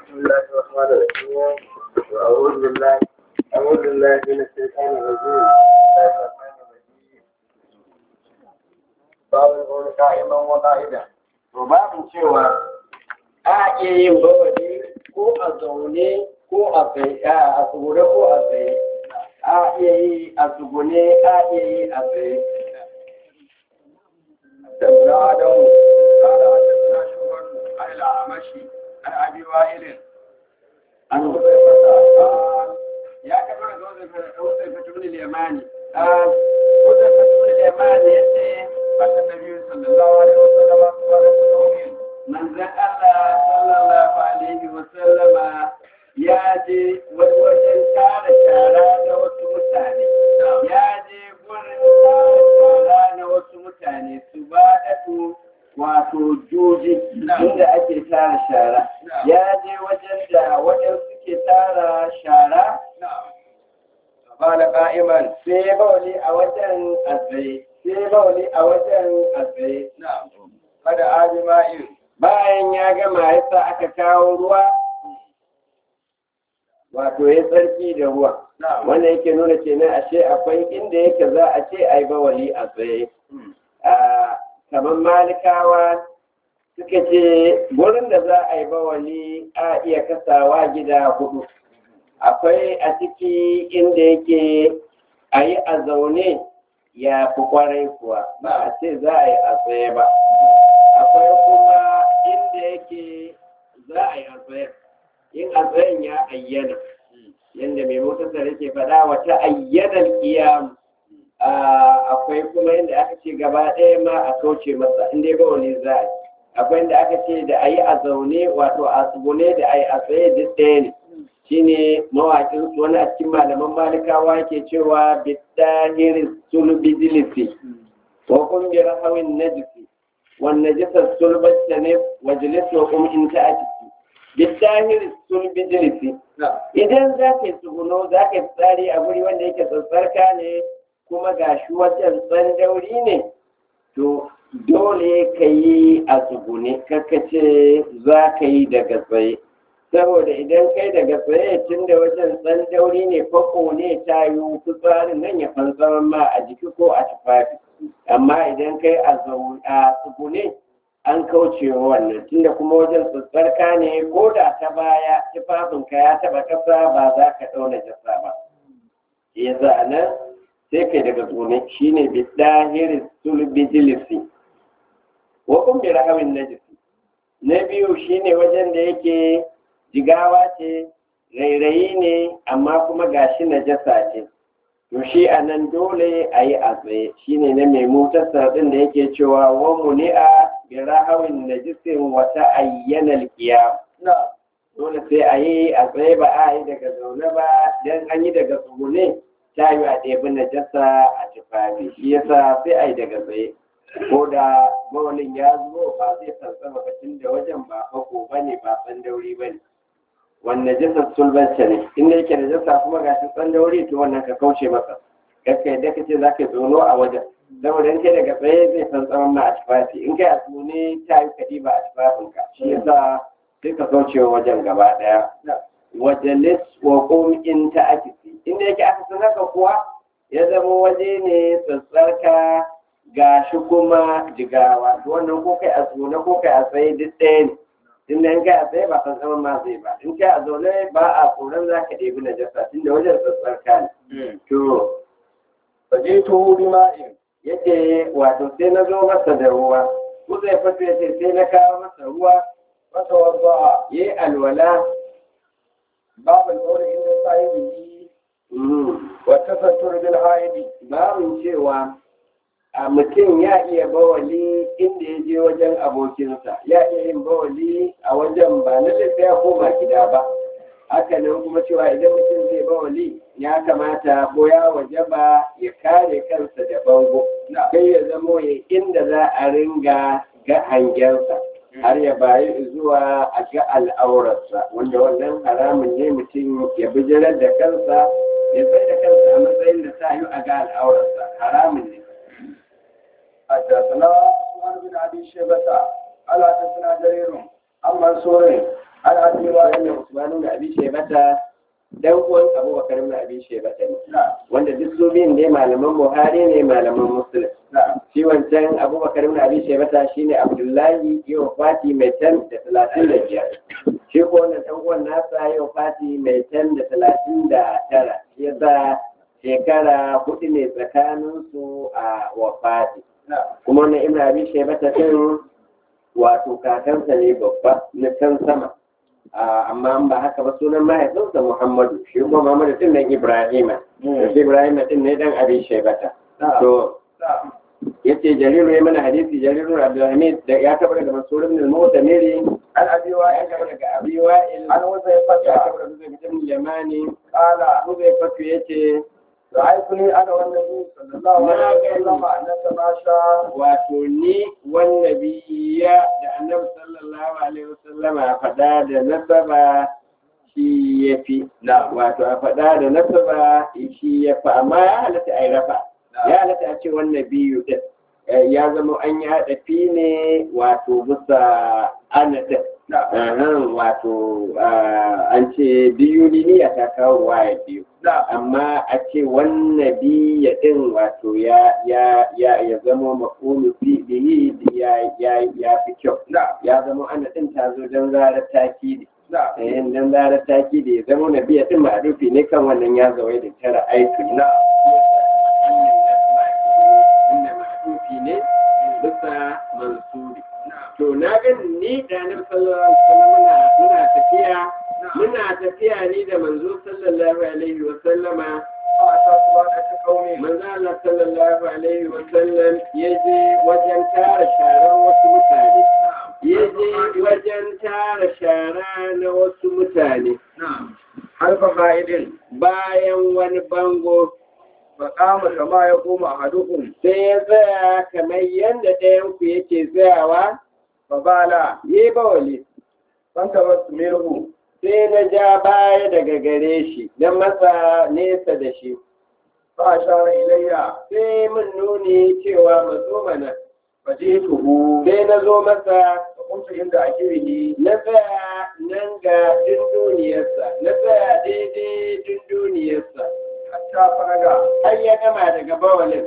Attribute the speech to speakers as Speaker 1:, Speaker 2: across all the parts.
Speaker 1: بسم الله الرحمن الرحيم وأعوذ بالله أعوذ بالله من الشيطان الرجيم بسم الله الرحمن الرحيم باب القول قائما وقائدا وباب cewa a iya yin bawali ko a zaune ko a tsaye a tsugune ko a tsaye a iya yi a tsugune a iya yi a tsaye
Speaker 2: حدثنا آدم قال حدثنا شعبة عن الأعمش عن أبي وائل عن حذيفة قال
Speaker 1: ya kamar da Huzaifa ibn al-Yamani ah Huzaifa ibn al-Yamani yace
Speaker 2: أتى النبي صلى الله عليه وسلم قال قوم
Speaker 1: manzon Allah sallallahu alaihi wa sallama ya je wani wajen tara shara na wasu mutane ya je gurin tara shara na wasu mutane su ba da wato juji inda ake tara shara ya je wajen da waɗansu ke tara shara
Speaker 2: نعم
Speaker 1: قال قائما sai bauli a wajen azai sai bauli a wajen azai
Speaker 2: نعم قد آج ماء
Speaker 1: bayan ya gama yasa aka kawo ruwa wato ya tsarki da ruwa
Speaker 2: نعم
Speaker 1: wannan yake nuna kenan ashe akwai inda yake za a ce ai bawali a tsaye a kamar malikawa suka ce gurin da za a yi bawali a iya kasawa gida hudu akwai a ciki inda yake a yi a zaune ya fi kwarai kuwa ba a ce za a yi a tsaye ba akwai kuma inda yake za a yi a tsaye in a tsayen ya ayyana yadda mai motarsa yake faɗa wata ayyanar kiyam akwai kuma inda aka ce gaba ɗaya ma a kauce masa inda ba wani za a yi akwai inda aka ce da a yi a zaune wato a tsugune da a yi a tsaye duk ɗaya ne shine mawaƙin su wani a cikin malaman malikawa ke cewa bidahir sulbidilisi wa kun bi rahawin najisi wan najisa sulbatta ne wa jilis wa kum in ta atiki bidahir sulbidilisi
Speaker 2: نعم
Speaker 1: idan za ka yi tsuguno za ka yi tsari a guri wanda yake tsatsarka ne kuma ga shi wajen tsandauri ne to dole ka yi a tsugune ce za ka yi daga tsaye saboda idan kai daga tsaye tun da wajen tsandauri ne fako ne ta yi fitsarin nan ya fantsama ma a jiki ko a tufafi amma idan kai a zaune a tsugune an kauce wa wannan tunda kuma wajen tsatsarka ne ko da ta baya tufafinka ya taba kasa ba za ka ɗauna jasa ba ya nan sai kai daga tsone shine bidahiris sulbijilisi wa kun bi rahamin najisi na biyu shine wajen da yake jigawa ce rairayi ne amma kuma gashi najasa ce to shi a nan dole a yi a tsaye shine na mai motarsa ɗin da yake cewa wa muni'a bi rahawin najisin wata ayyanal qiyam
Speaker 2: نعم
Speaker 1: dole sai a yi a tsaye ba a yi daga zaune ba dan an yi daga tsugune ta yi a ɗebi najasa a tufafi shi yasa sai a yi daga tsaye ko da mawalin ya zo ba zai sansama batun da wajen ba fako ba ne ba tsandauri ba ne wannan najasar sulbanta ne inda yake najasa kuma ga shi tsandauri to wannan ka kauce masa gaskiya yadda ka ce za ka zono a wajen saboda in kai daga tsaye zai santsama ma a tufafi in kai a tsune ta yi kaɗi ba a tufafinka shi yasa sai ka kauce wa wajen gaba ɗaya wajalis wa qum in ta akisi inda yake aka san haka kuwa ya zama waje ne tsatsarka ga shi kuma jigawa to wannan ko kai a tsone ko kai a tsaye duk ɗaya ne inda in kai a tsaye ba san zaman ma zai ba in kai a zaune ba a tsoron za ka ɗebi najasa tunda wajen tsatsarka ne to
Speaker 2: فجئته بماء
Speaker 1: yace wato sai na zo masa da ruwa ko zai fito yace sai na kawo masa ruwa
Speaker 2: فتوضأ
Speaker 1: yayi alwala
Speaker 2: باب القول عند صاحبه
Speaker 1: mm.
Speaker 2: والتستر بالحائض
Speaker 1: babin cewa a mutum ya iya bawali inda ya je wajen abokinsa ya iya yin bawali a wajen ba na sai ya koma gida ba haka nan kuma cewa idan mutum zai bawali ya kamata ko ya waje ba ya kare kansa da bango kai ya zamo ya inda za a ringa ga hangensa har ya bayi zuwa a ga al'aurarsa wanda wannan haramun ne mutum ya bijirar da kansa ya sai da kansa a matsayin da sa yi a ga al'aurarsa haramun ne
Speaker 2: حدثنا عثمان بن ابي شيبه قال حدثنا جرير عن منصور عن ابي وائل
Speaker 1: wannan Usman ibn Abi Shaybata dan uwan Abubakar ibn Abi Shaybata ne
Speaker 2: نعم
Speaker 1: wanda duk su biyun ne malaman Buhari ne malaman Muslim
Speaker 2: نعم
Speaker 1: shi wancan Abubakar ibn Abi Shaybata shine Abdullahi yau Fati mai tan da talatin da biyar shi ko wannan dan uwan nasa yau Fati mai tan da talatin da tara shi yasa shekara hudu ne tsakanin su a wafati
Speaker 2: نعم
Speaker 1: kuma wannan Ibn Abi Shaybata din wato kakansa ne babba na can sama Ah, amma an ba haka ba sunan mahaifinsa Muhammadu shi kuma Muhammadu din nan Ibrahima shi Ibrahima din ne dan Abi Shaybata
Speaker 2: نعم
Speaker 1: to
Speaker 2: نعم
Speaker 1: yace Jariru ya mana hadisi Jariru Abdulhamid da ya tabbata daga Mansur ibn al-Mu'tamiri
Speaker 2: عن ابي
Speaker 1: ya
Speaker 2: وائل
Speaker 1: tabbata daga Abi Wa'il
Speaker 2: عن
Speaker 1: ya
Speaker 2: وزيفة
Speaker 1: tabbata daga Zaid ibn Yamani
Speaker 2: قال
Speaker 1: Abu Zaifatu yace
Speaker 2: رأيتني أنا والنبي صلى الله عليه وسلم نتماشى
Speaker 1: wato ni wannabiya da Annabi sallallahu alaihi wasallama fada da nasaba shi yafi
Speaker 2: نعم
Speaker 1: wato a fada da nasaba shi yafi amma ya halatta a yi rafa ya halatta a ce wannan biyu din Eh, ya zama an yi haɗafi ne wato bisa ana ɗin
Speaker 2: نعم
Speaker 1: Ahan, wato ah, an ce biyu niyya ta kawo waya biyu
Speaker 2: نعم
Speaker 1: amma a ce wannan biya ɗin wato ya ya ya ya zama mafulu fi bihi ya ya ya fi kyau
Speaker 2: نعم
Speaker 1: ya zama ana ɗin ta zo don zarar takidi
Speaker 2: نعم
Speaker 1: eh don zarar takidi ya zama na biya ɗin ma'arufi ne kan wannan ya zawai da tara aitu
Speaker 2: نعم
Speaker 1: inda ma'arufi ne bisa mansuri
Speaker 2: نعم
Speaker 1: to na gani ni da annabi sallallahu alaihi wasallam muna muna tafiya muna tafiya ni da manzo sallallahu alaihi wasallama
Speaker 2: فأتى سبحانك قومي
Speaker 1: manzo Allah sallallahu alaihi wasallam ya je wajen tara sharar wasu mutane ya je wajen tara shara na wasu mutane
Speaker 2: نعم حلف قائد
Speaker 1: bayan wani bango
Speaker 2: فقام كما يقوم أحدكم
Speaker 1: sai ya tsaya kamar yadda ɗayanku yake tsayawa
Speaker 2: فبال
Speaker 1: ya yi bawali
Speaker 2: فانتبهت منه
Speaker 1: sai na ja baya daga gare shi na matsa nesa da shi
Speaker 2: فأشار إلي
Speaker 1: sai mun nuni cewa mazo mana
Speaker 2: فجئته
Speaker 1: sai na zo masa
Speaker 2: فقمت عند أكله
Speaker 1: na tsaya nan ga dunduniyarsa na tsaya daidai dunduniyarsa
Speaker 2: حتى فرغ
Speaker 1: har ya gama daga bawalin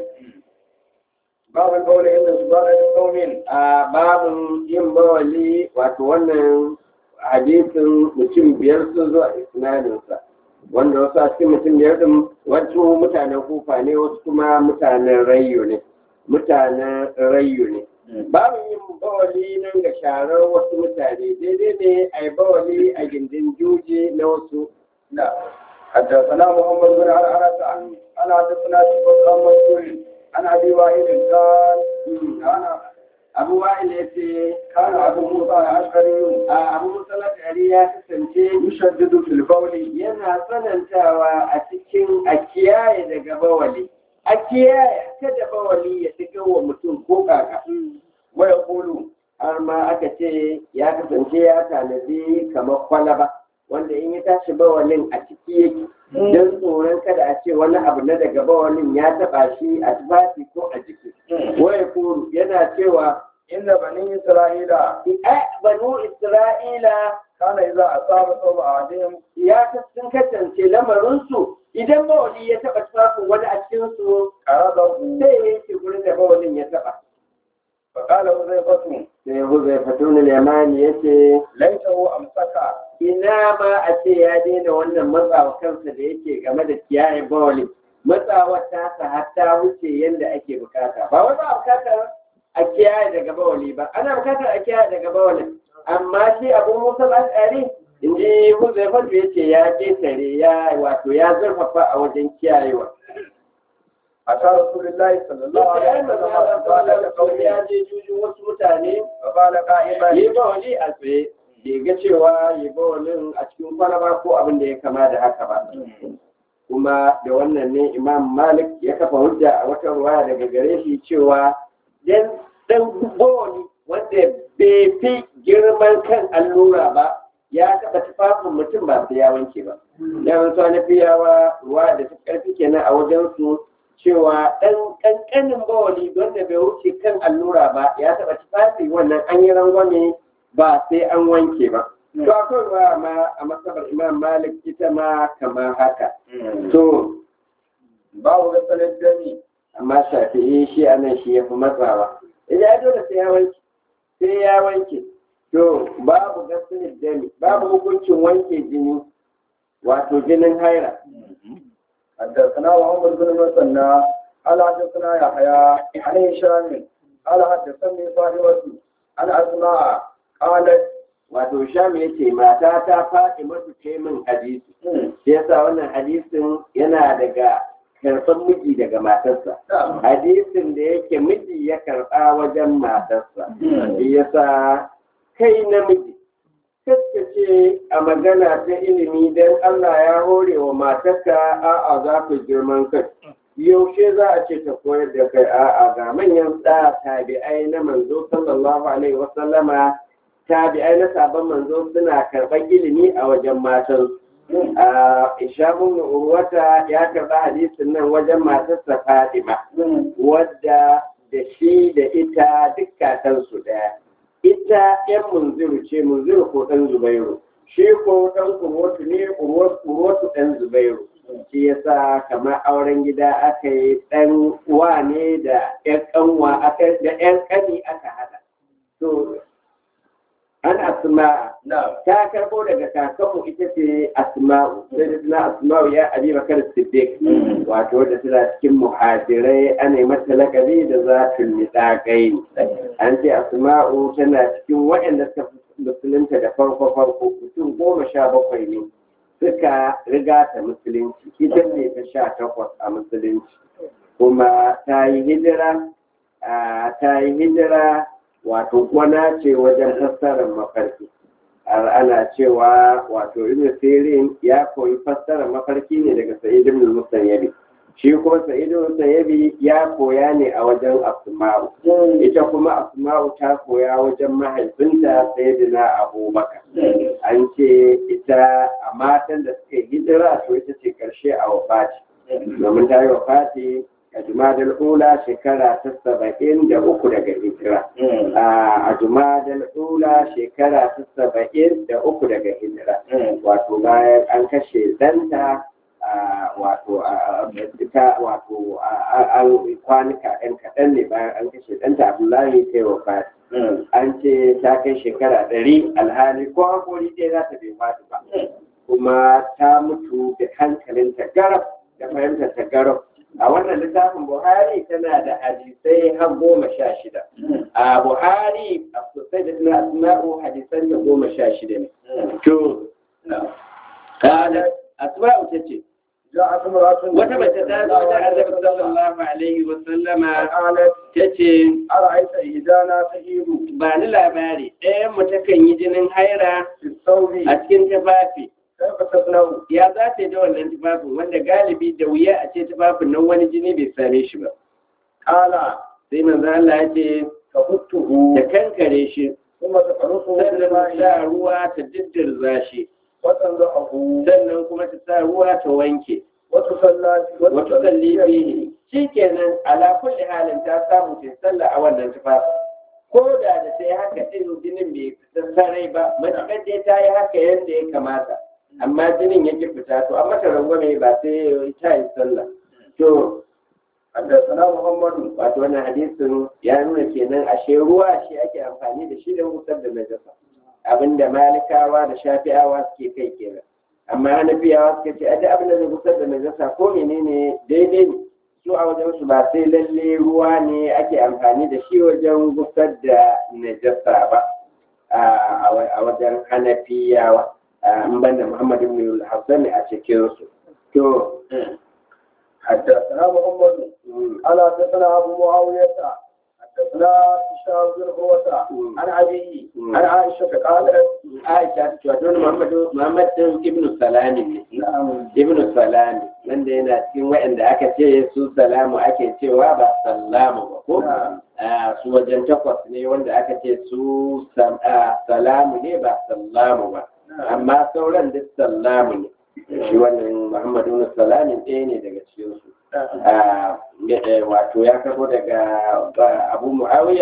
Speaker 2: باب القول إن سبحانك قوم
Speaker 1: a babin yin bawali wato wannan hadisin mutum biyar sun zo a isnadinsa wanda wasu a cikin mutum biyar din wasu mutanen kufa ne wasu kuma mutanen rayu ne mutanen rayu ne babin yin bawali nan ga sharar wasu mutane daidai ne a yi bawali a gindin juji na wasu
Speaker 2: لا حدثنا محمد بن عرعرة عن أنا حدثنا شبك عن منصور عن أبي وائل قال كان
Speaker 1: abu wa'il ya ce
Speaker 2: كان أبو موسى الأشعري
Speaker 1: a abu musalat ya kasance
Speaker 2: يشدد في القول
Speaker 1: yana tsanantawa a cikin a kiyaye daga bawali a kiyaye kada bawali ya shiga wa mutum ko kaka
Speaker 2: ويقول
Speaker 1: har ma aka ce ya kasance ya tanadi kamar kwalaba wanda in ya tashi bawalin a ciki yake don tsoron kada a ce wani abu na daga bawalin ya taba shi a tufafi ko a jiki waya kuru yana cewa
Speaker 2: إن بني إسرائيل
Speaker 1: ai banu isra'ila
Speaker 2: كان إذا أصاب ثوب أحدهم
Speaker 1: ya sun kasance lamarinsu idan bawali ya taɓa tufafin wani a cikinsu
Speaker 2: قرضه
Speaker 1: sai ya yake gurin da bawalin ya taɓa.
Speaker 2: فقال حذيفة
Speaker 1: Sai Huzai Fatunul Yamani ya ce,
Speaker 2: ليته أمسك
Speaker 1: ina ma a ce ya daina wannan matsawa kansa da yake game da kiyaye bawali. Matsawar tasa hatta wuce yadda ake bukata. Ba wai ba bukatar a kiyaye daga bawali ba, ana bukatar a kiyaye daga bawalin. Amma shi abu Musa al'ari in ji Huzai Fatu ya ce ya ketare ya wato ya zurfafa a wajen kiyayewa.
Speaker 2: أتى رسول الله صلى الله عليه وسلم فقال لقومه
Speaker 1: ya je jujun wasu mutane
Speaker 2: فقال قائما
Speaker 1: yi bawali a tsaye bai ga cewa yi bawalin a cikin kwalaba ko abin da ya kama da haka ba kuma da wannan ne imam malik ya kafa hujja a wata ruwaya daga gare shi cewa dan dan bawali wanda bai fi girman kan allura ba ya taɓa tufafin mutum ba sai ya wanke ba dan su na fiyawa ruwa da ta karfi kenan a wajen su cewa ɗan ƙanƙanin bawali wanda bai wuce kan allura ba ya taɓa tufafi wannan an yi rangwame ba sai an wanke ba to akwai ruwa ma a masabar imam malik ita ma kamar haka to
Speaker 2: babu gasalin dami
Speaker 1: amma shafi'i shi a nan shi ya fi matsawa idan ya dole sai ya wanke sai ya wanke to babu gasilin dami babu hukuncin wanke jini wato jinin haira
Speaker 2: حدثنا محمد بن مثنى قال حدثنا يحيى عن هشام قال حدثني فاطمة عن أسماء قالت
Speaker 1: wato sham ya ce mata ta faɗi masu ce min hadisi shi yasa wannan hadisin yana daga karɓar miji daga matarsa hadisin da yake miji ya karɓa wajen matarsa shi yasa kai namiji ce a magana ta ilimi don Allah ya hore wa matarka a'a za ku girman kai yaushe za a ce ta koyar da kai a'a ga manyan da tabi'ai na manzo sallallahu alaihi wasallama tabi'ai na sabon manzo suna karɓar ilimi a wajen matan a ishabun urwata ya karɓa hadisin nan wajen matarsa fatima wadda da shi da ita dukkatansu ɗaya ita ‘yan munziru ce munziru ko ɗan zubairu shi ko ɗan kurwatu ne kurwatu ɗan zubairu shi yasa kamar auren gida aka yi ɗan wa ne da ‘yan ƙanwa aka da ‘yan ƙani aka haɗa to an asma ta karɓo daga kakanmu ita ce asma'u sai da suna asma'u ya abi bakar siddiq wato wadda tana cikin muhajirai ana yi mata lakabi da zafin nidaƙai an ce asma'u tana cikin waɗanda suka musulunta da farko farko mutum goma sha bakwai ne suka riga ta musulunci ita ne ta sha takwas a musulunci kuma ta yi hijira ta yi hijira wato kwana ce wajen fassarar mafarki ana cewa wato ibn sirin ya koyi fassarar mafarki ne daga sa'id ibn musayyabi shi kuma sa'id ibn musayyabi ya koya ne a wajen asma'u ita kuma asma'u ta koya wajen mahaifinta sayyidina abubakar an ce ita a matan da suka hijira to ita ce karshe a wafati domin ta yi wafati a jumadal ula shekara ta saba'in da uku daga hijira a jumadal ula shekara ta saba'in da uku daga hijira wato bayan an kashe danta wato ta wato an kwanuka ɗan kaɗan ne bayan an kashe ɗanta abdullahi ta yi wafati an ce ta kai shekara ɗari alhali ko hakori ɗaya za ta bai fadi ba kuma ta mutu da hankalinta garab da fahimtar ta garab a wannan littafin buhari tana da hadisai har goma sha shida a buhari a sosai da suna asma'u hadisan da goma sha shida ne to kada asma'u ta ce wata mace ta zo da annabi sallallahu alaihi wa sallama ta ce
Speaker 2: أرأيت إذا لا تهيب
Speaker 1: ba ni labari ɗayan mu takan yi jinin haira
Speaker 2: في الثوب
Speaker 1: a cikin tufafi
Speaker 2: كيف تصنع؟
Speaker 1: ya za ta yi da wannan tufafin wanda galibi da wuya a ce tufafin nan wani jini bai same shi ba
Speaker 2: قال
Speaker 1: sai manzo Allah ya ce
Speaker 2: تخته
Speaker 1: ta kankare shi
Speaker 2: ثم تفرصه
Speaker 1: sannan ta
Speaker 2: بالماء
Speaker 1: sa ruwa ta diddirza shi
Speaker 2: وتنضحه
Speaker 1: sannan kuma ta sa ruwa ta wanke
Speaker 2: وتصلى
Speaker 1: wata salli fihi shikenan ala kulli halin ta samu ta sallah a wannan tufafin ko da da sai haka din jinin bai fita sarai ba matakar dai ta yi haka yadda ya kamata amma jinin yake fita to amma ta rangwame ba sai ta yi sallah to
Speaker 2: حدثنا محمد
Speaker 1: wato wannan hadisin ya nuna kenan ashe ruwa shi ake amfani da shi da wutar da najasa abinda malikawa da shafi'awa suke kai kenan amma hanafiyawa suka ce aje abin da zai wutar da najasa ko menene daidai ne su a wajen su ba sai lalle ruwa ne ake amfani da shi wajen wutar da najasa ba a wajen hanafiyawa in banda muhammadu ibn al-hassan a cikin su to
Speaker 2: حدثنا محمد قال حدثنا ابو معاويه حدثنا هشام بن عروه عن ابيه عن عائشه قالت
Speaker 1: Aisha ta ce Muhammadu Muhammad din Ibn Salami ne. Ibn Salami wanda yana cikin waɗanda aka ce su salamu ake cewa ba sallamu ba ko Ah, su wajen takwas ne wanda aka ce su sam- ah, salamu ne ba sallamu ba amma sauran duk sallamu ne shi wannan Muhammadu ibn Salami ɗaya ne daga cikin su Ah, eh, wato ya karbo daga ah, Abu Muawiya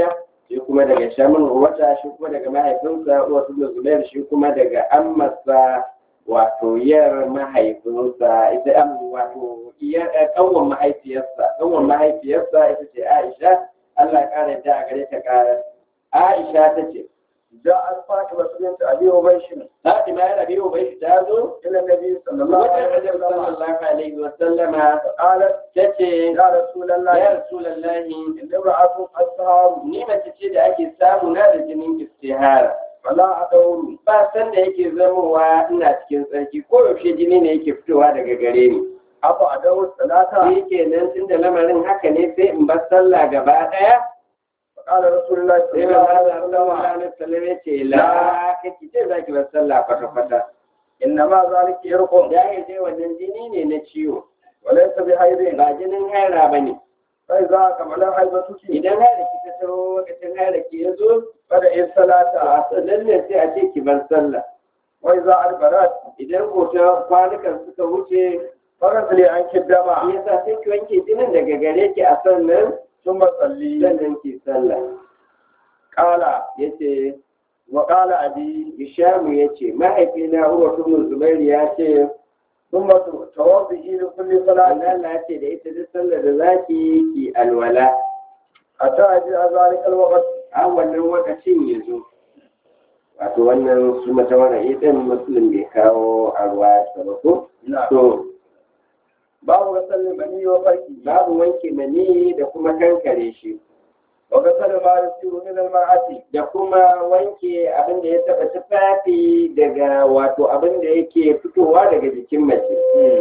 Speaker 1: shi kuma daga shamin wata shi kuma daga mahaifinsa wasu da zubair shi kuma daga ammasa wato yar mahaifinsa ita am wato iyar kanwan mahaifiyarsa kanwan mahaifiyarsa ita ce Aisha Allah ya kare ta a gare ta kare Aisha ta ce
Speaker 2: جاءت فاطمة بنت أبي أبيش
Speaker 1: Fatima ya rabi ubai ta zo
Speaker 2: إلى النبي صلى الله
Speaker 1: wajen
Speaker 2: عليه
Speaker 1: Annabi
Speaker 2: وسلم
Speaker 1: sallallahu alaihi wa sallama
Speaker 2: قالت
Speaker 1: ta ce
Speaker 2: يا رسول الله
Speaker 1: ya Rasulullahi
Speaker 2: إن امرأة أسهر
Speaker 1: ni mace ce da ake samu na da jinin istihara
Speaker 2: فلا أدور
Speaker 1: ba san da yake zamowa ina cikin tsarki ko yaushe jini ne yake fitowa daga gare ni
Speaker 2: أفا أدور الصلاة
Speaker 1: shi kenan tun da lamarin haka ne sai in bar sallah gaba daya
Speaker 2: فقال رسول الله صلى
Speaker 1: sai
Speaker 2: الله
Speaker 1: manzo
Speaker 2: عليه
Speaker 1: Allah sallallahu
Speaker 2: وسلم
Speaker 1: alaihi wasallam ya ce la kake ce zaki bar sallah kwata kwata
Speaker 2: إنما ذلك يرقم
Speaker 1: ya yi dai wannan jini ne na ciwo
Speaker 2: وليس بحيض
Speaker 1: ba jinin haira bane
Speaker 2: فإذا كمل حيضتك
Speaker 1: idan haira ki ta taho lokacin haira ki ya zo
Speaker 2: فدعي
Speaker 1: to
Speaker 2: الصلاة
Speaker 1: a sannan ne sai a ce ki bar sallah
Speaker 2: وإذا أدبرت
Speaker 1: idan ko ta kwanukan suka wuce
Speaker 2: فغسلي عنك الدم
Speaker 1: shi yasa sai ki wanke jinin daga gare ki a sannan
Speaker 2: ثم صلي
Speaker 1: sannan ki sallah
Speaker 2: قال
Speaker 1: yace
Speaker 2: وقال أبي
Speaker 1: Hishamu ya ce, mahaifina Uwa Ibn Zubairu ya ce,
Speaker 2: ثم توضئي لكل صلاة
Speaker 1: Allah ya ce da ita duk sallar da zaki ki alwala,
Speaker 2: حتى يجيء ذلك الوقت
Speaker 1: a wannan lokacin ya zo. Wato wannan su mata wani idan Muslim bai kawo a ruwa ta ba ko?
Speaker 2: نعم
Speaker 1: To,
Speaker 2: باب غسل المني وفركه
Speaker 1: babu wanke mani da kuma kankare shi,
Speaker 2: وغسل ما يصير من المرأة
Speaker 1: da kuma wanke abin da ya taɓa tufafi daga wato abin da yake fitowa daga jikin mace.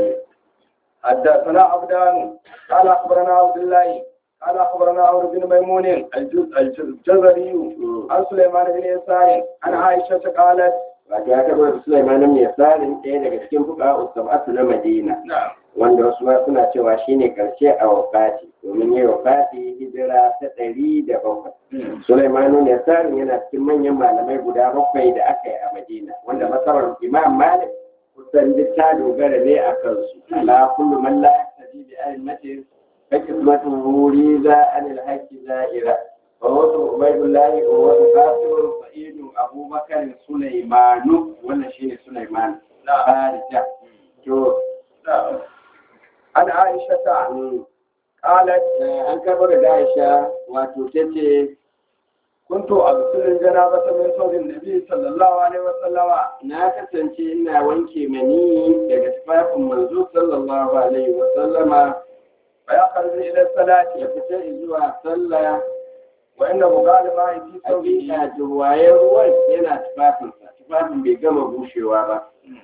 Speaker 2: حدثنا عبدان قال اخبرنا عبد الله قال اخبرنا عمرو بن ميمون الجز- الجز- الجزري
Speaker 1: Mm.
Speaker 2: عن سليمان بن يسار عن عائشه قالت
Speaker 1: Wato ya taɓa da Sulaiman mai tsarin ɗaya daga cikin fuka Ustamatu na Madina.
Speaker 2: نعم
Speaker 1: wanda wasu ma suna cewa shine karshe a wafati domin yi wafati hijira ta ɗari da bakwai. Sulaimanu ne tsarin yana cikin manyan malamai guda bakwai da aka yi a Madina wanda masarar Imam Malik kusan duk ta dogara ne a kansu. Ala kullu man la yaqtadi bi a'immatin fa qismatu wuri za anil haqqi za'ira. Wa wasu Ubaydullah wa wasu Qasim Sa'id Abubakar Sulaimanu wannan shine Sulaiman.
Speaker 2: نعم
Speaker 1: Farija. To
Speaker 2: نعم عن عائشه
Speaker 1: mm,
Speaker 2: قالت
Speaker 1: an karɓo da Aisha wato ta ce
Speaker 2: كنت اغسل الجنابه من ثوب النبي صلى الله عليه وسلم
Speaker 1: na kasance ina wanke mani daga tufafin manzo sallallahu alaihi wa sallama
Speaker 2: فيخرج الى الصلاه
Speaker 1: ya fita zuwa sallah
Speaker 2: وان بقال الماء في ثوبه
Speaker 1: hakika jirwayen ruwan yana tufafinsa tufafin bai gama bushewa ba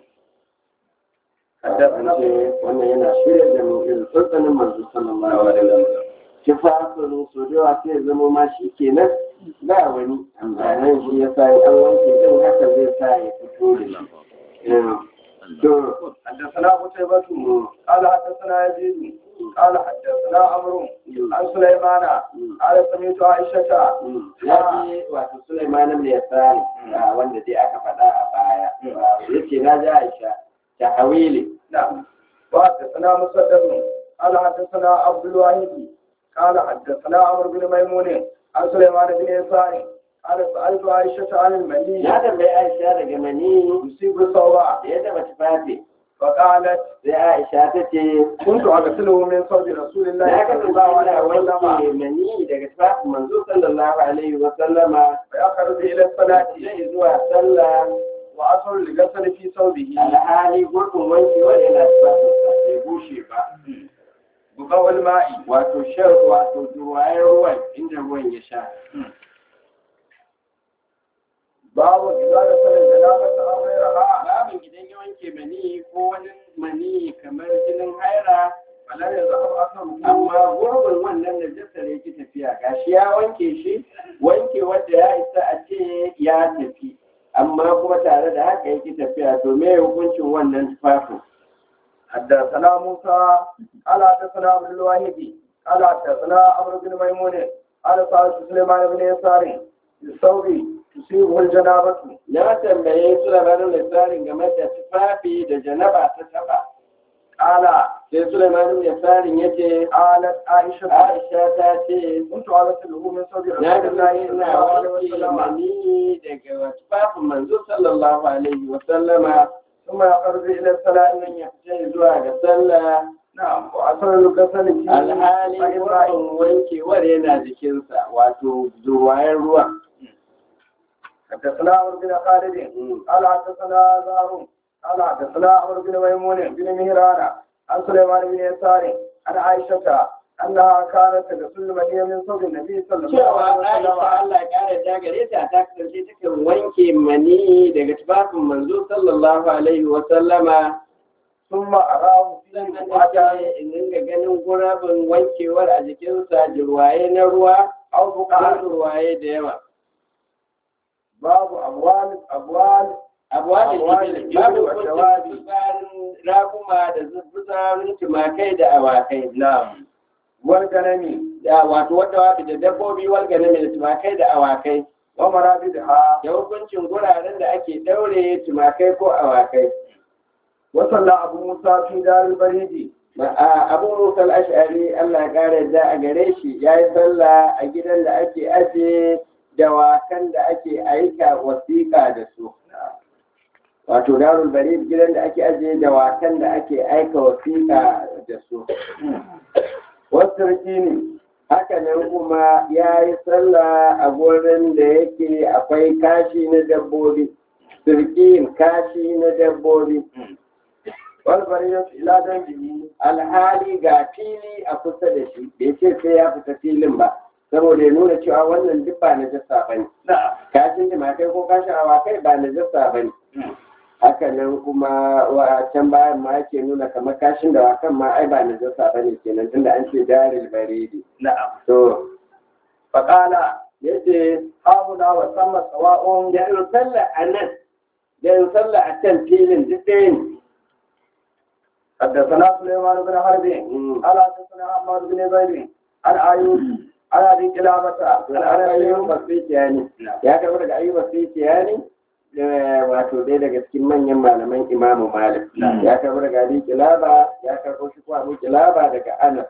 Speaker 2: حدثنا
Speaker 1: an ce wannan yana shirya da mu irin tsantsanin manzo sallallahu alaihi wa sallam tufafin so da yawa sai ya zama ma shi kenan ba wani amma nan shi ya sa an wanke din haka zai sa ya fito da shi Eh, to
Speaker 2: حدثنا قتيبة قال حدثنا يزيد قال حدثنا عمرو عن سليمان قال سمعت عائشة
Speaker 1: ya ce wato Sulaiman ne ya tsari wanda dai aka faɗa a baya ya ce na ji Aisha ta hawili
Speaker 2: نعم وحدثنا مسدد قال حدثنا عبد الواحد قال حدثنا عمرو بن ميمون عن سليمان بن يسار قال سألت عائشة عن المني
Speaker 1: na tambayi Aisha daga mani
Speaker 2: يصيب الصوبة
Speaker 1: da ya taɓa tufafi
Speaker 2: فقالت
Speaker 1: sai Aisha ta ce
Speaker 2: كنت أغسله من صوب رسول الله
Speaker 1: na
Speaker 2: صلى
Speaker 1: kasance
Speaker 2: الله
Speaker 1: ina
Speaker 2: عليه
Speaker 1: wanke
Speaker 2: وسلم
Speaker 1: mani daga tufafin manzo sallallahu alaihi wa sallama
Speaker 2: فيخرج إلى الصلاة
Speaker 1: zai zuwa sallah
Speaker 2: وأصل الغسل في ثوبه
Speaker 1: alhali gurbin wankewa yana tufafin sa bai bushe ba
Speaker 2: بقوى الماء
Speaker 1: wato shan wato ruwayen ruwan inda ruwan ya sha
Speaker 2: باب إذا غسل الجنابة أو غيرها
Speaker 1: babin idan ya wanke mani ko wani mani kamar jinin haira
Speaker 2: فلم يذهب أثره
Speaker 1: amma gurbin wannan da jasar yake tafiya gashi ya wanke shi wanke wanda ya isa a ce ya tafi amma kuma tare da haka yake tafiya to me hukuncin wannan tufafin
Speaker 2: حدثنا موسى قال حدثنا عبد الواحد قال حدثنا عمرو بن ميمون قال سألت سليمان بن يسار بالثوب تصيبه الجنابة
Speaker 1: na tambaye su labarin lissarin game da tufafi da janaba ta taba
Speaker 2: قال
Speaker 1: sai Sulaiman ibn Yasarin yace
Speaker 2: قالت عائشة
Speaker 1: Aisha ta ce
Speaker 2: كنت أغسله من صوب
Speaker 1: na
Speaker 2: رسول
Speaker 1: ga
Speaker 2: الله صلى
Speaker 1: ina
Speaker 2: الله عليه
Speaker 1: wanke
Speaker 2: وسلم
Speaker 1: mani daga tufafin manzo sallallahu alaihi wa sallama
Speaker 2: ثم يخرج إلى الصلاة
Speaker 1: sannan ya fita zuwa ga sallah
Speaker 2: نعم وأثر الغسل فيه
Speaker 1: alhali
Speaker 2: فإن
Speaker 1: wannan wankewar yana jikinsa wato zuwayen ruwa
Speaker 2: حدثنا عمرو بن خالد قال حدثنا زهر قال حدثنا عمرو بن ميمون بن مهران عن سليمان بن يسار عن عائشة أنها كانت تغسل المنية من صوب النبي صلى الله
Speaker 1: cewa
Speaker 2: عليه
Speaker 1: Aisha
Speaker 2: وسلم
Speaker 1: Allah ya kare ta gare ta ta kasance takan wanke mani daga tufafin manzo sallallahu alaihi wa sallama
Speaker 2: ثم أراه فيه
Speaker 1: sannan
Speaker 2: بعد
Speaker 1: ta ce in dinga ganin gurabin wankewar a jikinsa jirwaye na ruwa
Speaker 2: أو
Speaker 1: ko
Speaker 2: بقعة
Speaker 1: jirwaye da yawa
Speaker 2: باب أبوال أبوال
Speaker 1: abuwa da
Speaker 2: Abuwa
Speaker 1: jibil
Speaker 2: da
Speaker 1: babu
Speaker 2: jibil wa
Speaker 1: kuncin
Speaker 2: jawabi.
Speaker 1: tsarin rakuma da zubutsarin tumakai da awakai
Speaker 2: نعم والغنم
Speaker 1: da wato wata wafi da dabbobi walgane mai tumakai da awakai
Speaker 2: ومرابدها
Speaker 1: da hukuncin guraren da ake daure tumakai ko awakai
Speaker 2: وصلى أبو موسى في دار البريد
Speaker 1: Ma- a abu musa al-ash'ari Allah ya kare da a gare shi ya yi sallah a gidan da ake aje dawakan da ake aika wasiƙa da su wato darul barid gidan da ake aje dawakan da ake aika wasiƙa da su
Speaker 2: والسرقين
Speaker 1: haka nan kuma ya yi sallah a gurin da yake akwai kashi na dabbobi sirkin kashi na dabbobi
Speaker 2: والبرية إلى دمه
Speaker 1: alhali ga fili a kusa da shi bai ce sai ya fita filin ba saboda ya nuna cewa wannan duk ba na jasa ba ne
Speaker 2: نعم
Speaker 1: kashin jimakai ko kashin awakai ba na jasa ba ne haka nan kuma wa can bayan ma ake nuna kamar kashin da wakan ma ai ba na jasa ba ne kenan tunda an ce daril baridi
Speaker 2: نعم
Speaker 1: to
Speaker 2: فقال
Speaker 1: yace
Speaker 2: هاهنا وثم سواء
Speaker 1: da in sallah a nan da in sallah a can filin duk ɗaya ne
Speaker 2: حدثنا سليمان بن حرب
Speaker 1: Mm.
Speaker 2: قال حدثنا عمار بن زيد عن ايوب عن ابي كلابة عن
Speaker 1: Ana
Speaker 2: انس
Speaker 1: ayyuban Sufiyani ya karɓi daga ayyuban Sufiyani wato ɗaya daga cikin manyan malaman Imamu Malik ya karɓi daga Abi Kilaba ya karɓo shi ko Abu Kilaba daga Anas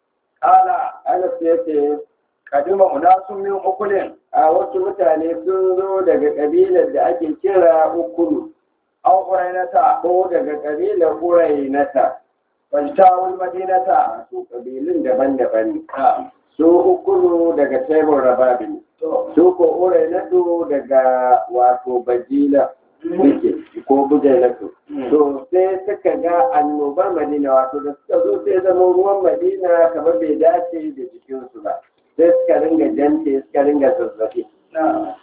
Speaker 2: قال
Speaker 1: Anas ya ce
Speaker 2: قدم اناس من اكل
Speaker 1: a wasu mutane sun zo daga ƙabilar da ake kira Ukulu
Speaker 2: او قرينة
Speaker 1: ko daga ƙabilar Urainata
Speaker 2: فاجتاوا المدينة
Speaker 1: su ƙabilun daban-daban ne su Ukulu daga Taimur Rababi ne su ko Urainatu daga wato Bajila suke ko Bujailatu to sai suka ga annobar Madina wato da suka zo sai zama ruwan Madina kamar bai dace da jikinsu ba sai suka ringa jante suka ringa zazzabi
Speaker 2: نعم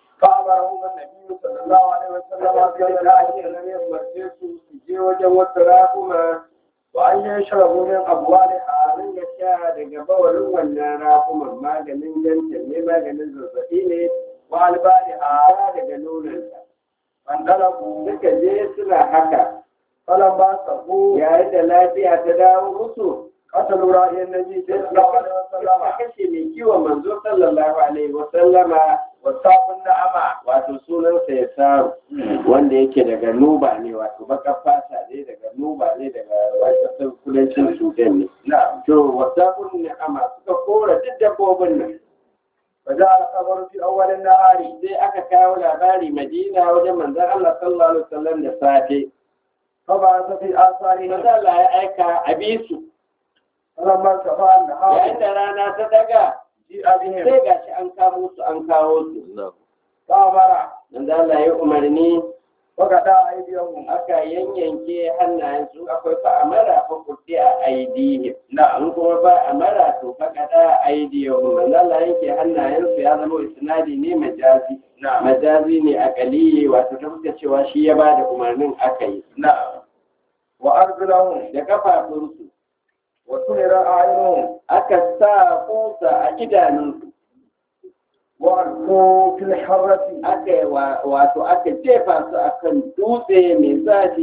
Speaker 2: فأمرهم النبي صلى الله عليه وسلم
Speaker 1: sai da ake nan ya umarce su su je wajen wasu rakuma
Speaker 2: وأن يشربوا من أبوالها
Speaker 1: a ringa sha daga bawalin wannan rakuman maganin jantan ne maganin zazzabi ne
Speaker 2: وألبانها
Speaker 1: a daga nononsa
Speaker 2: فانطلقوا
Speaker 1: suka je suna haka
Speaker 2: فلما صبوا
Speaker 1: yayin da lafiya ta dawo musu
Speaker 2: قتلوا رأي النبي
Speaker 1: sai
Speaker 2: صلى الله عليه
Speaker 1: suka
Speaker 2: وسلم
Speaker 1: kashe mai kiwon manzo sallallahu alaihi wa sallama
Speaker 2: وساقوا النعمة
Speaker 1: wato sunansa ya saru wanda yake daga nuba ne wato baka fata ne daga nuba ne daga wajen kudancin sudan ne
Speaker 2: نعم
Speaker 1: to wasafun ni'ama suka kora duk dabbobin nan
Speaker 2: فجاء الخبر في أول النهار
Speaker 1: sai aka kawo labari madina wajen manzon Allah sallallahu alaihi wasallam da safe
Speaker 2: فبعث في آثارهم
Speaker 1: manzon Allah ya aika a bisu
Speaker 2: فلما ارتفع
Speaker 1: yayin
Speaker 2: النهار
Speaker 1: da rana ta daga
Speaker 2: جيء بهم
Speaker 1: sai gashi an kamo su an kawo su
Speaker 2: فأمر
Speaker 1: manzon Allah ya umarni
Speaker 2: وقطع أيديهم
Speaker 1: aka yanyanke hannayen su akwai fa amara fa kurti a aidihim
Speaker 2: نعم
Speaker 1: in kuma ba amara to fa kada aidiyahum manzon Allah yanke hannayen su ya zama isnadi ne majazi
Speaker 2: نعم
Speaker 1: majazi ne akaliye wato ta fuska cewa shi ya bada umarnin aka yi
Speaker 2: نعم وأرجلهم
Speaker 1: da kafafunsu
Speaker 2: وسمر أعينهم
Speaker 1: aka sa kusa a idanunsu
Speaker 2: وألقوا في الحرة
Speaker 1: aka yi wa- wato aka jefa su akan dutse mai zafi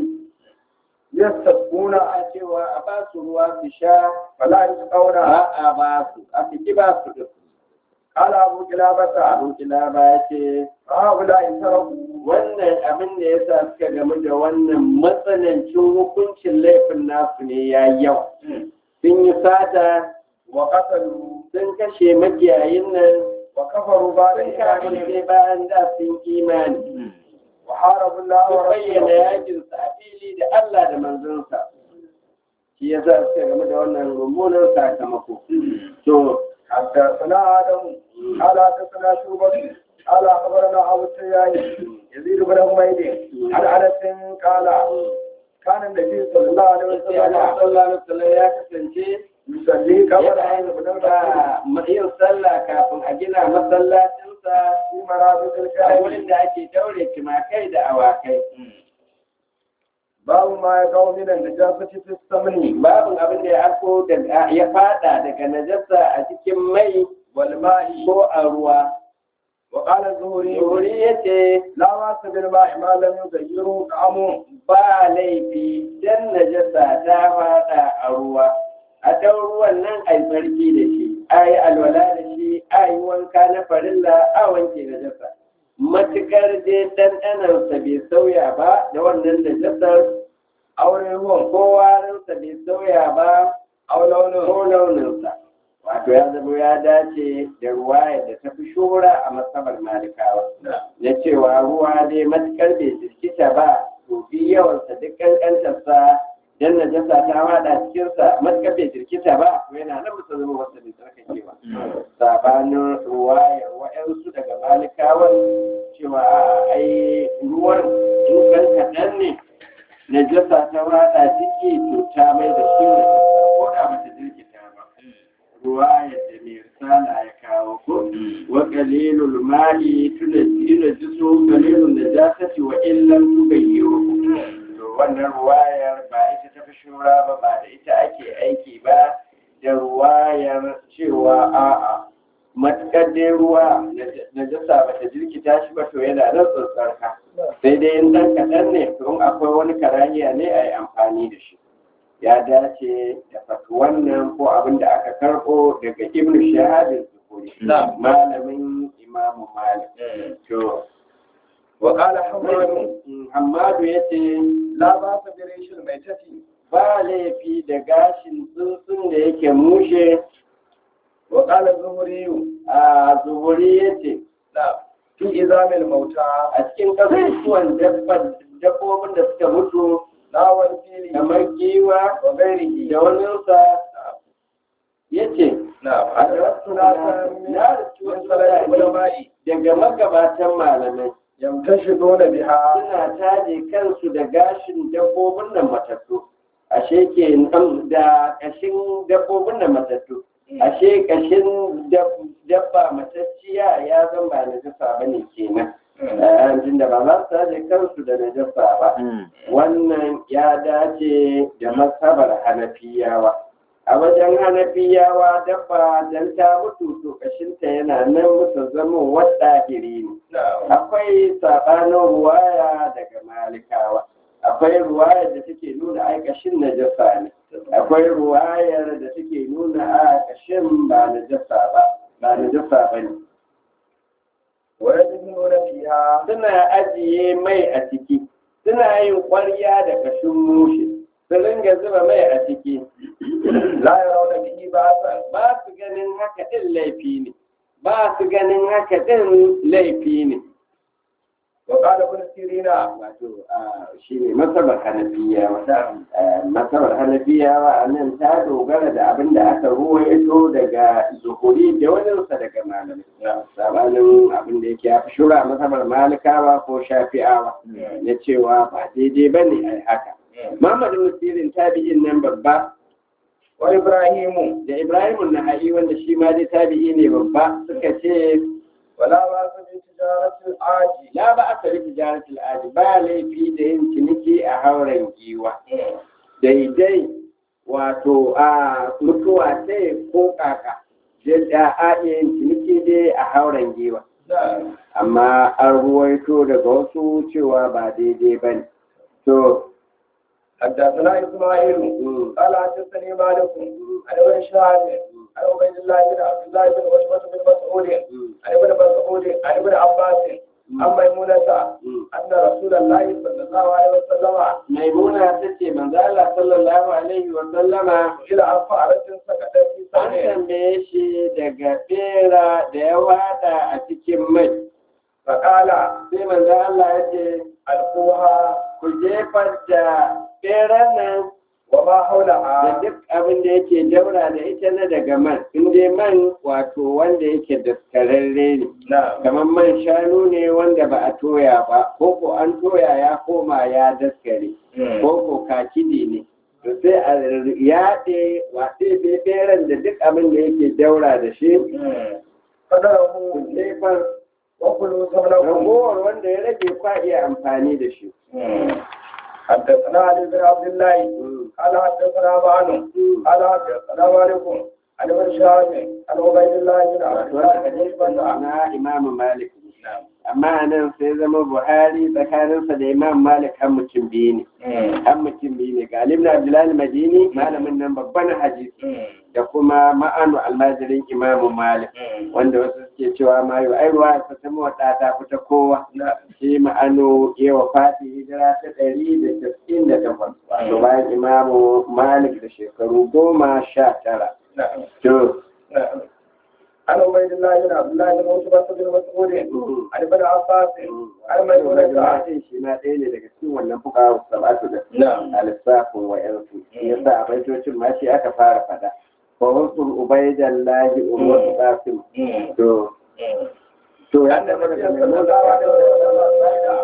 Speaker 2: يستسقون
Speaker 1: a cewa a ba su ruwa su sha
Speaker 2: فلا يسقون
Speaker 1: ba a ba su a fi ba su duk
Speaker 2: قال أبو كلابة
Speaker 1: abin kilaba ya ce
Speaker 2: هؤلاء تركوا
Speaker 1: wannan abin da ya sa suka gamu da wannan matsanancin hukuncin laifin nasu ne ya yau sun yi sata
Speaker 2: وقتلوا
Speaker 1: sun kashe makiyayin nan
Speaker 2: وكفروا بعد
Speaker 1: sun
Speaker 2: إيمانهم
Speaker 1: kafirce bayan da sun imani
Speaker 2: وحاربوا الله
Speaker 1: sun bayyana
Speaker 2: ورسوله
Speaker 1: yakin sa a fili da Allah da manzonsa shi ya sa suka gamu da wannan mummunan sakamako to
Speaker 2: حدثنا آدم قال حدثنا شوبة قال أخبرنا أبو السياي يزيد بن حميد عن أنس قال كان النبي صلى الله عليه
Speaker 1: sai Allah
Speaker 2: وسلم
Speaker 1: sallallahu alaihi wasallam ya kasance
Speaker 2: يصلي قبل
Speaker 1: yana
Speaker 2: أن
Speaker 1: yin
Speaker 2: يبنى المسجد
Speaker 1: ba- yin sallah kafin a gina masallacinsa
Speaker 2: في مرابط
Speaker 1: a
Speaker 2: الكعبة
Speaker 1: wurin da ake daure tumakai da awakai
Speaker 2: باب ما يقع من النجاسة في السمن
Speaker 1: babin abin da ya arko daga ya fada daga najasa a cikin mai
Speaker 2: والماء
Speaker 1: ko a ruwa
Speaker 2: وقال الزهري
Speaker 1: Yuri ya ce
Speaker 2: لا بأس بالماء ما لم يغيره طعمه
Speaker 1: ba laifi dan najasa ta fada a ruwa a ɗan ruwan nan a yi tsarki da shi a yi alwala da shi a yi wanka na farilla a wanke najasa matuƙar dai ɗanɗanarsa bai sauya ba da wannan najasar
Speaker 2: aure ruwan
Speaker 1: ko warinsa bai sauya ba
Speaker 2: أو لونه
Speaker 1: ko launinsa wato ya zama ya dace da ruwa da ta fi shura a masabar malikawa na cewa ruwa dai matukar bai jirkita ba to bi yawansa duk kankantarsa dan najasa ta wada cikinsa matukar bai jirkita ba to yana nan bisa zama wasa bai tsarkake ba sabanin ruwayar wa'yansu daga malikawan cewa a ai ruwan in kan kaɗan ne najasa ta wada ciki to ta mai da shi najasa ko da bata jirkita ba ruwayar da mai risala ya kawo ko wa qalilul ma'i tunajjilu jisu qalilun najasati wa illam tughayyiru to wannan ruwayar ba ita ta fi shura ba ba da ita ake aiki ba da ruwayar cewa a'a matukar dai ruwa najasa ba ta jirkita shi ba to yana nan tsantsarka sai dai in dan kaɗan ne to in akwai wani karahiya ne a yi amfani da shi ya dace da fatu wannan ko abin da aka karɓo daga ibn shahadin zuhuri malamin imamu malik to
Speaker 2: وقال حماد
Speaker 1: hamadu ya ce
Speaker 2: لا بأس بريش الميتة
Speaker 1: ba laifi da gashin tsuntsun da yake mushe
Speaker 2: وقال الزهري
Speaker 1: a zuhuri ya ce
Speaker 2: لا في إزام الموتى
Speaker 1: a cikin kasusuwan dabbobin da suka mutu
Speaker 2: لا والفيل
Speaker 1: kamar giwa
Speaker 2: وغيره
Speaker 1: da waninsa ya ce
Speaker 2: نعم
Speaker 1: a
Speaker 2: أدركت ناسا من
Speaker 1: na rubuci
Speaker 2: من
Speaker 1: wasu
Speaker 2: صلاة
Speaker 1: mutane
Speaker 2: العلماء
Speaker 1: daga magabatan malamai
Speaker 2: يمتشطون بها
Speaker 1: suna taje kansu da gashin dabbobin nan matattu ashe ke nan da kashin dabbobin nan matattu ashe kashin dab- dabba matacciya ya zan ba najasa ba ne kenan Eh, tunda ba za su taje kansu da najasa ba wannan ya dace da masabar hanafiyawa a wajen hanafiyawa dabba dan ta mutu to kashinta yana nan musu zama wadda iri ne
Speaker 2: نعم
Speaker 1: akwai sabanin ruwaya daga malikawa akwai ruwayar da take nuna aikashin najasa ne akwai ruwayar da take nuna a kashin ba najasa ba ba najasa ba ne
Speaker 2: ويدهنون فيها
Speaker 1: suna ajiye mai a ciki suna yin ƙwarya da kashin mushe su ringa zuba mai a ciki
Speaker 2: لا يرون به بأسا
Speaker 1: ba su ganin haka ɗin laifi ne ba su ganin haka ɗin laifi ne
Speaker 2: وقال ابن سيرين
Speaker 1: wato shi ne masabar hanafiyawa masabar hanafiyawa a nan ta dogara da abin da aka ruwaito daga zuhuri da waninsa daga malamai sabanin abin da yake ya fi shura masabar malikawa ko shafi'awa na cewa ba daidai ba ne a yi haka Muhammad Musirin tabi'in nan babba
Speaker 2: وإبراهيم
Speaker 1: da Ibrahim Naha'i wanda shi ma dai tabi'i ne babba suka ce
Speaker 2: ولا بأس بتجارة العاجي
Speaker 1: la ba aka rufe jaratul aji ba laifi da yin ciniki a hauren giwa daidai wato a mutuwa ce ko kaka da a iya yin ciniki dai a hauren giwa
Speaker 2: نعم
Speaker 1: amma an ruwaito daga wasu cewa ba daidai ba ne to
Speaker 2: حدثنا إسماعيل
Speaker 1: mm,
Speaker 2: قال حدثني مالك عن ابن شهاب عن عبيد الله بن عبد الله بن عتبة بن مسعود عن ابن مسعود عن ابن عباس عن ميمونة أن رسول الله صلى الله عليه وسلم
Speaker 1: maimuna ta ce manzo Allah sallallahu alaihi wa sallama
Speaker 2: إلى عن فأرة سكتت في
Speaker 1: an
Speaker 2: سنة
Speaker 1: tambaye shi daga bera da ya wada a cikin mai
Speaker 2: فقال
Speaker 1: sai manzo Allah ya ce
Speaker 2: ألقوها
Speaker 1: ku jefar da beran nan
Speaker 2: وما
Speaker 1: da
Speaker 2: حولها
Speaker 1: duk abin da yake daura da ita na daga man in dai man wato wanda yake daskararre ne
Speaker 2: نعم
Speaker 1: kamar man shanu ne wanda ba a toya ba ko ko an toya ya koma ya daskare ko ko kakidi ne to sai a yaɗe waɗe beberan da duk abin da yake daura da shi
Speaker 2: قدره
Speaker 1: jefar
Speaker 2: وكلوا ثمنه
Speaker 1: ragowar wanda ya rage kwa iya amfani da shi
Speaker 2: حدثنا علي بن عبد الله قال حدثنا معن قال حدثنا مالك عن ابن شهاب عن عبيد الله بن عبد الله
Speaker 1: wanda
Speaker 2: بن
Speaker 1: hadisin
Speaker 2: عتبة
Speaker 1: na imamu malik amma nan sai zama buhari tsakaninsa da imam malik har mutum biyu ne har mutum biyu ne ga alim abdullahi madini malamin nan babban hadisi da kuma ma'anu almajirin imamu malik wanda wasu suke cewa ma yau ai ruwa ta ta mawaɗa ta fita kowa shi ma'anu ya wafati hijira ta ɗari da casa'in da takwas wato bayan imamu malik da shekaru goma sha tara to
Speaker 2: عن عبيد الله بن عبد الله بن عتبة بن مسعود عن ابن عباس عن ميمونة
Speaker 1: Majalisar shi ma ɗaya ne daga cikin wannan fuka sabatu da
Speaker 2: نعم
Speaker 1: a lissafin wa'yansu shi yasa a baitocin ma shi aka fara fada fa wasu ubaidan lahi umar qasim to to ya
Speaker 2: أن
Speaker 1: tabbata
Speaker 2: النبي
Speaker 1: daga
Speaker 2: صلى
Speaker 1: mai
Speaker 2: الله عليه وسلم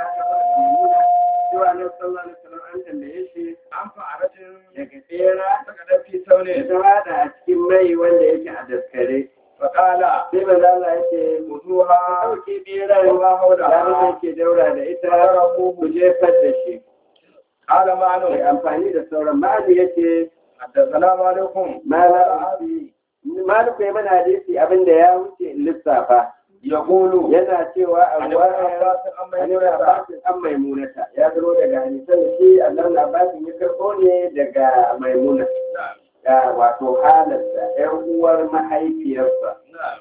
Speaker 1: cewa na sallallahu alaihi wasallam an tambaye shi
Speaker 2: عن فأرة
Speaker 1: daga tsera
Speaker 2: سكتت في
Speaker 1: da
Speaker 2: ثونه
Speaker 1: ta wada a cikin mai wanda yake a daskare
Speaker 2: فقال
Speaker 1: sai maza Allah ya ce
Speaker 2: خذوها
Speaker 1: ɗauke beran
Speaker 2: وما
Speaker 1: da
Speaker 2: حولها
Speaker 1: yake daura da ita
Speaker 2: فضربوه
Speaker 1: ku jefar da shi
Speaker 2: قال
Speaker 1: mai
Speaker 2: معن
Speaker 1: amfani da sauran ma'ani yace
Speaker 2: حدثنا مالك
Speaker 1: Mala Maliku ya mana hadisi abinda ya wuce lissafa
Speaker 2: يقول
Speaker 1: yana cewa a
Speaker 2: عن ابن
Speaker 1: ruwayar
Speaker 2: عباس عن
Speaker 1: Annabi
Speaker 2: ميمونة
Speaker 1: Abbasin an maimunata ya zaro daga hadisan da shi Annabi Abbasin ya karɓo ne daga maimuna
Speaker 2: نعم
Speaker 1: da wato halarsa ‘yan uwar mahaifiyarsa.
Speaker 2: نعم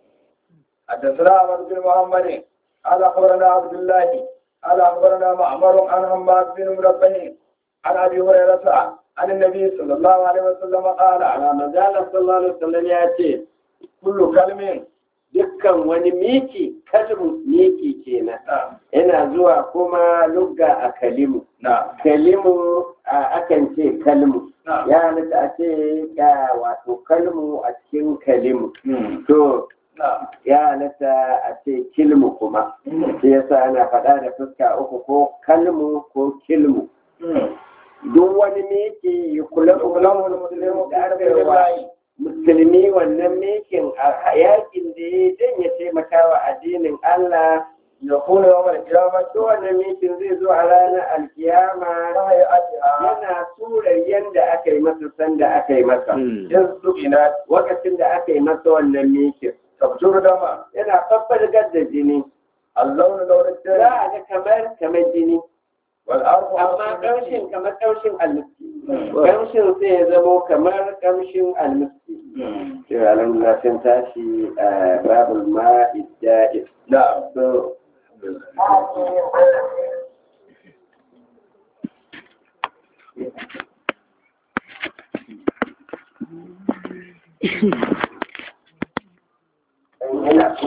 Speaker 2: حدثنا عبد بن محمد قال اخبرنا عبد الله قال اخبرنا معمر عن حماد بن مربه عن ابي هريره عن النبي صلى الله عليه وسلم قال
Speaker 1: A Manzala sallallahu alaihi wasallam ya ce
Speaker 2: كل كلم
Speaker 1: dukkan wani miki kalmu miki kenan
Speaker 2: نعم
Speaker 1: yana zuwa kuma lugga a kalimu.
Speaker 2: نعم
Speaker 1: Kalimu a akan ce kalmu.
Speaker 2: نعم
Speaker 1: ya halitta a ce ga wato kalmu a cikin kalimu to
Speaker 2: نعم
Speaker 1: ya halitta a ce kilmu kuma shi yasa ana faɗa da fuska uku ko kalmu ko kilmu duk wani miki yi kula
Speaker 2: يقولون المسلم
Speaker 1: da aka
Speaker 2: بحسب
Speaker 1: yi wa
Speaker 2: الله
Speaker 1: musulmi wannan mikin a yakin da ya dan ya taimaka wa addinin Allah
Speaker 2: يكون يوم القيامة
Speaker 1: to wannan mikin zai zo a ranar alkiyama
Speaker 2: هيئتها
Speaker 1: yana surar yadda aka yi masa sanda aka yi masa
Speaker 2: إذ سئلت
Speaker 1: lokacin da aka yi masa wannan mikin
Speaker 2: تبجر دما
Speaker 1: yana babbargar da jini
Speaker 2: اللون لون
Speaker 1: za
Speaker 2: الدم
Speaker 1: a ga kamar kamar jini
Speaker 2: والأرض
Speaker 1: amma ƙamshin kamar ƙamshin almiski ƙamshin sai ya zamo kamar ƙamshin almiski cewa alhamdulillah sun tashi a babul ma'idda
Speaker 2: نعم
Speaker 1: so
Speaker 3: Thank you.